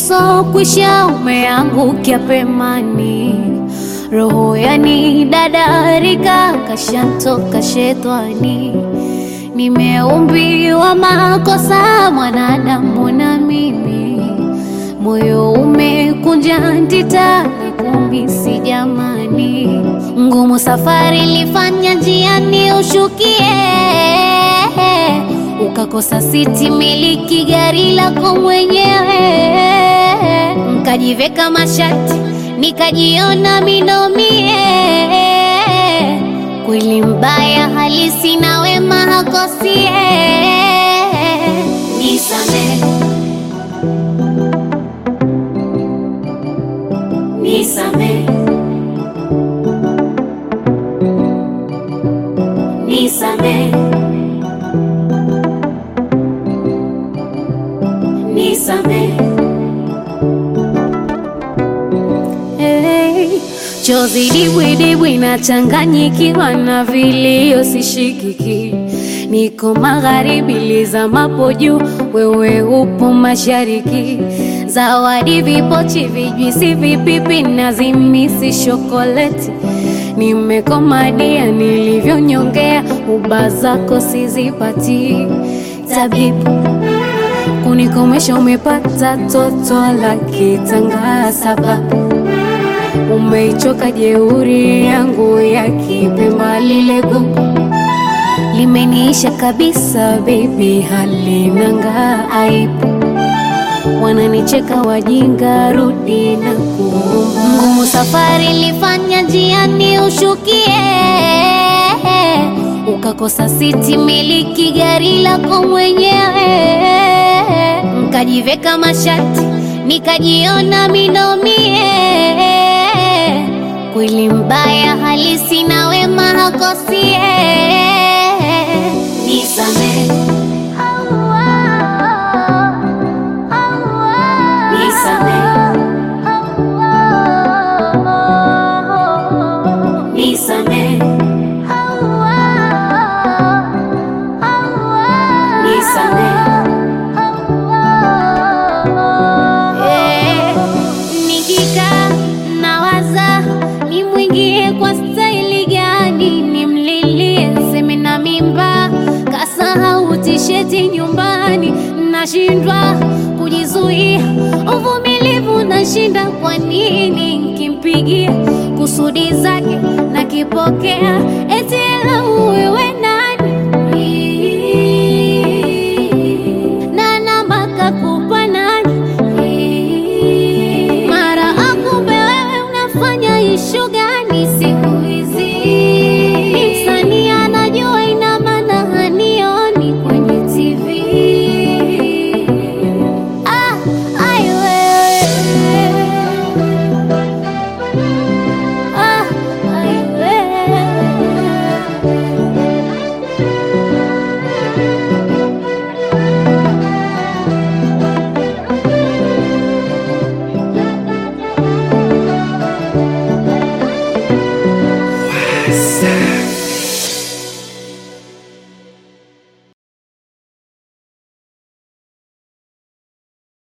usokwisha umeangukia pemani, roho yani dadarika kashantoka shetani. Nimeumbiwa makosa mwanadamu na mimi, moyo umekunja ndita na kumisi jamani, ngumu safari lifanya njiani ushukie, ukakosa siti miliki gari lako mwenyewe, nkajiveka mashati nikajiona minomie, kweli mbaya halisi na wema hakosie, nisamehe Nisamehe, nisamehe, nisamehe. Hey, chozi dibwidibwi nachanganyikiwa na vilio sishikiki, niko magharibi lizamapo juu, wewe upo mashariki. Zawadi vipochi, vijwisi, vipipi na zimisi shokoleti, nimekomadia nilivyonyongea, uba zako sizipati. Tabibu kunikomesha, umepata toto la kitanga sababu umeichoka jeuri yangu ya kipemba, lile gugu limeniisha kabisa, baby halinanga aibu wananicheka wajinga, rudi na kuomba. Ngumu safari lifanya njiani ushukie, ukakosa siti miliki gari lako mwenyewe, nkajiveka mashati nikajiona minomie, kweli mbaya halisi na wema hakosie, nisamehe Nisamehe, nisamehe. Eh, nikikaa nawaza nimwingie kwa staili gani, nimlilie seme na mimba, kasahau tisheti nyumbani, nashindwa kujizuia, uvumilivu nashinda. Kwa nini nkimpigia kusudi zake nakipokea, eti ela wewe